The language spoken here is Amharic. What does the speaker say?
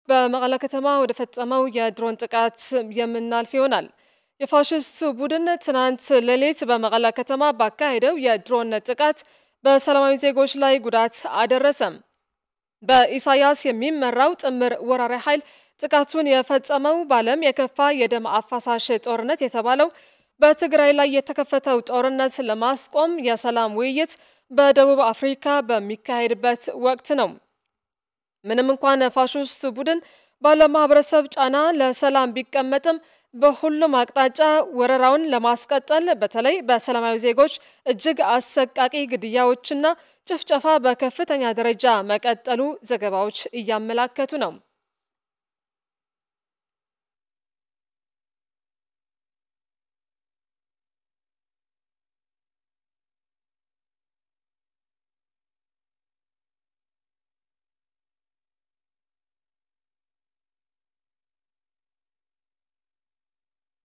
በመቀለ ከተማ ወደ ፈጸመው የድሮን ጥቃት የምናልፍ ይሆናል። የፋሽስቱ ቡድን ትናንት ሌሊት በመቀለ ከተማ ባካሄደው የድሮን ጥቃት በሰላማዊ ዜጎች ላይ ጉዳት አደረሰም። በኢሳያስ የሚመራው ጥምር ወራሪ ኃይል ጥቃቱን የፈጸመው በዓለም የከፋ የደም አፋሳሽ ጦርነት የተባለው በትግራይ ላይ የተከፈተው ጦርነት ለማስቆም የሰላም ውይይት በደቡብ አፍሪካ በሚካሄድበት ወቅት ነው። ምንም እንኳን ፋሽስት ቡድን በዓለም ማህበረሰብ ጫና ለሰላም ቢቀመጥም በሁሉም አቅጣጫ ወረራውን ለማስቀጠል በተለይ በሰላማዊ ዜጎች እጅግ አሰቃቂ ግድያዎችና ጭፍጨፋ በከፍተኛ ደረጃ መቀጠሉ ዘገባዎች እያመላከቱ ነው።